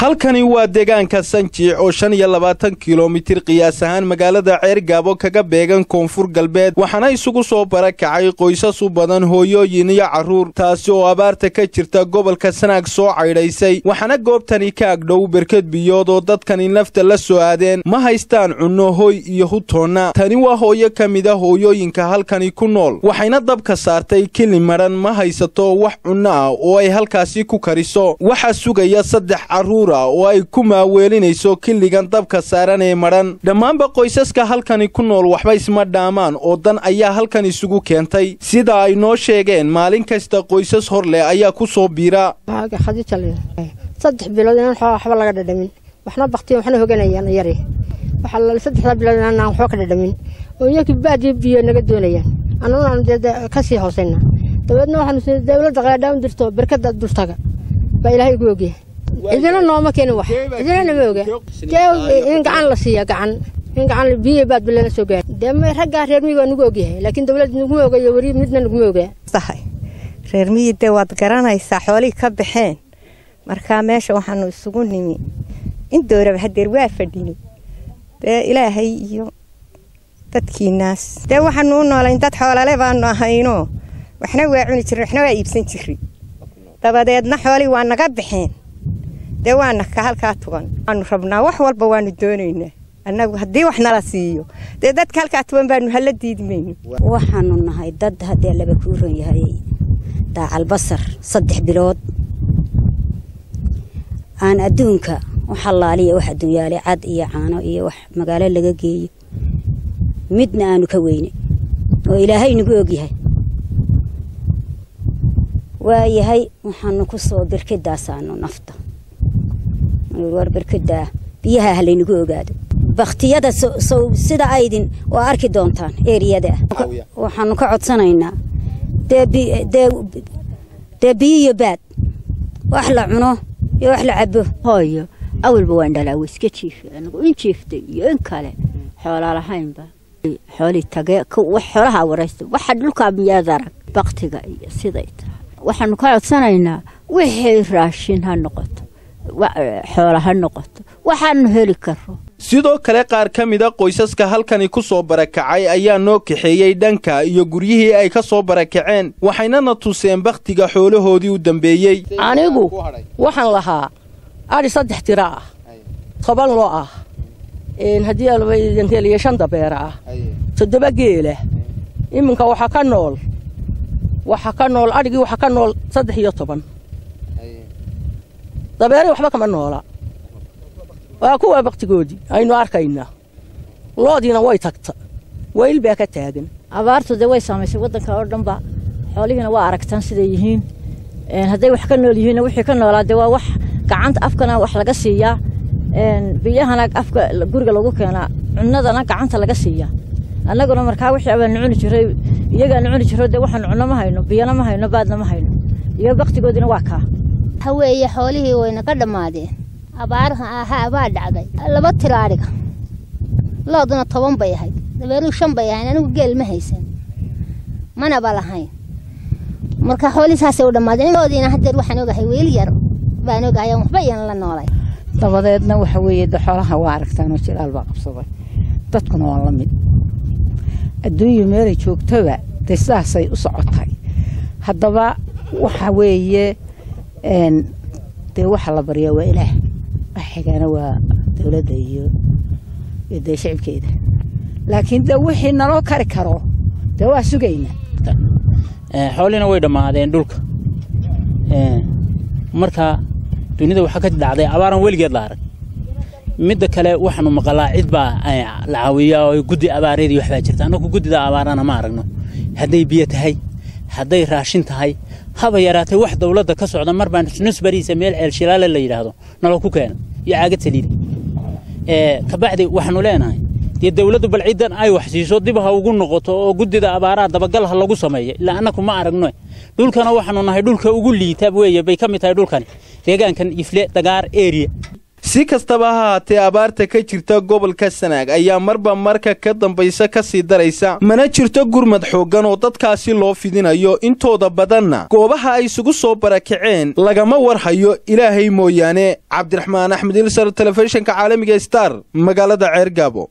halkani waa deegaanka sanjiic oo shan iyo labaatan kilomitir qiyaas ahaan magaalada ceergaabo kaga beegan koonfur galbeed waxaana isugu soo barakacay qoysas u badan hooyooyin iyo carruur taasi oo abaarta ka jirta gobolka sanaag soo caydhaysay waxaana goobtani ka agdhow berked biyood oo dadkani nafta la soo aadeen ma haystaan cunno hoy iyo hutoonna tani waa hooyo ka mid a hooyooyinka halkani ku nool waxayna dabka saartay kili madhan ma haysato wax cunno ah oo ay halkaasi ku kariso waxaa sugaya saddex carruur oo ay ku maaweelinayso kiligan dabka saaran ee madhan dhammaanba qoysaska halkani ku nool waxba isma dhaamaan oo dan ayaa halkan isugu keentay sida ay noo sheegeen maalin kasta qoysas hor leh ayaa ku soo biira saddex bilood inaan waxba laga dhadhamin waxna baktiya waxna hoganayaan yari waxaa saddexdaa bilood inaan waxba ka dhadhamin oo iyakii baadiyo biyo naga doonayaan annaguna dee kasii hoosayna dabeedna waxaanu dawladda qaadhaan dirto berkada dultaga baa ilaahay igu ogyahay cidina nooma keenin wax cidina nama oga in gacan la siiya gacan in gacan biyo baad balana soo gaari dee raggaa reer miyiga nagu ogyahay laakiin dawlad naguma ogayo weri midna naguma ogaa sahay reer miyi dee waad garanaysaa xoolihii ka baxeen markaa meesha waxaanu isugu nimi in dooraba hadeer waa fadhini dee ilaahay iyo dadkiinaas dee waxaanu u noolayn dad xoolale baanu ahayno waxna waa cuni jirin waxna waa iibsan jiri dabadeedna xoolihii waa naga baxeen dee waana ka halkaa tugan waanu rabnaa wax walba waanu doonaynaa annagu haddii wax nala siiyo dee dadka halkaa tugan baanu hala diidmayno waxaanu nahay dad haddee laba kuuran yahay daacalbasar saddex bilood aan adduunka wax allaaliya wax adduunyaale cad iyo caano iyo wax magaalo laga geeyo midna aanu ka weynay oo ilaahay nagu ogyahay waayahay waxaanu ku soo berkedaasaanu nafta war berkedaa biyaha ha laynagu ogaado baktiyada sow sida aydin waa arki doontaan eriyada ah waxaanu ka codsanaynaa dee biyo iyo baad wax la cuno iyo wax la cabo hooyo awalba waan dhalaa wa iska jiifa anigu in jiiftay iyo in kale xoolaa lahaynba xoolii tagee wax xoolaha waraysta waxa dhulkaa miyaad arag baktiga iyo siday tahay waxaanu ka codsanaynaa wixii raashin ha noqoto xoola ha noqoto waxaanu heli karo sidoo kale qaar ka mida qoysaska halkani ku soo barakacay ayaa noo kaxeeyey dhanka iyo guryihii ay ka soo barakaceen waxaynana tuseen bakhtiga xoolahoodii u dambeeyey anigu waxaan lahaa adhi saddex tira ah toban loo ah haddii iyo shan dabeera ah toddoba geela iminka waxaa ka nool waxaa ka nool adhigii waxaa ka nool saddex iyo toban dabeeray waxba kama noola waa kuwaa baktigoodii aynu arkaynaa loodiina way tagta wayl baa ka taagan abaartu dee way saamaysay waddanka oo dhanba xoolihiina waa aragtaan siday yihiin hadday wax ka nool yihiinna wixii ka noolaa dee waa wax gacanta afkana wax laga siiyaa biyahana afka guriga lagu keenaa cunnadana gacanta laga siiyaa annaguna markaa wixii abaanu cuni jiray iyagaanu cuni jiro dee waxaanu cunno ma hayno biyana ma hayno baadna ma hayno iyo baktigoodiina waa kaa haweeye xoolihii wayna ka dhammaadeen abaaraha ahaa baa dhacday laba tiro adhiga looduna toban bay ahayd dabeeruu shan bay ahayn anigu geel ma haysan manaba lahayn marka xoolihii saasay u dhammaadeen loodiina haddeer waxaan ogahay weel yar baan ogahay waxba iyan la noolay dabadeedna waxa weeye de xoolaha waa aragtaanoo jilaal baa qabsaday dadkuna waa la mid adduunyu meelay joogtaba dee sidaasay u socotay haddaba waxa weeye dee waxa la baryaa waa ilaah wax xigaana waa dowladda iyo dee shicibkeeda laakiin de wixii naloo kari karo dee waa sugaynaa xoolina way dhammaadeen dhulka marka dunida waxaa ka dhacday abaaran weligeed la arag midda kale waxaanu maqalaa cid baa la caawiyaa oo guddi abaareedii waxbaa jirta annagu guddida abaarana ma aragno hadday biyo tahay hadday raashin tahay haba yaraatay wax dawladda ka socda mar baan nusbariisa meel ceelshilaale la yidhaahdo nalo ku keena iyo caagad saliida kabacdi waxaanu leenahay dee dawladdu bal ciddan ay wax siiso dib ha ugu noqoto oo guddida abaaraha dabagal ha lagu sameeyo ilaa annaku ma aragno dhulkana waxaanu nahay dhulka ugu liita weeye bay ka mid tahay dhulkani deegaankan ifle dagaar eriya si kastaba ha haatee abaarta ka jirta gobolka sanaag ayaa marba marka ka dambaysa ka sii daraysa mana jirto gurmad xooggan oo dadkaasi loo fidinayo intooda badanna goobaha ay isugu soo barakaceen lagama warhayo ilaahay mooyaane cabdiraxmaan axmed ilsar telefishinka caalamiga star magaalada ceergaabo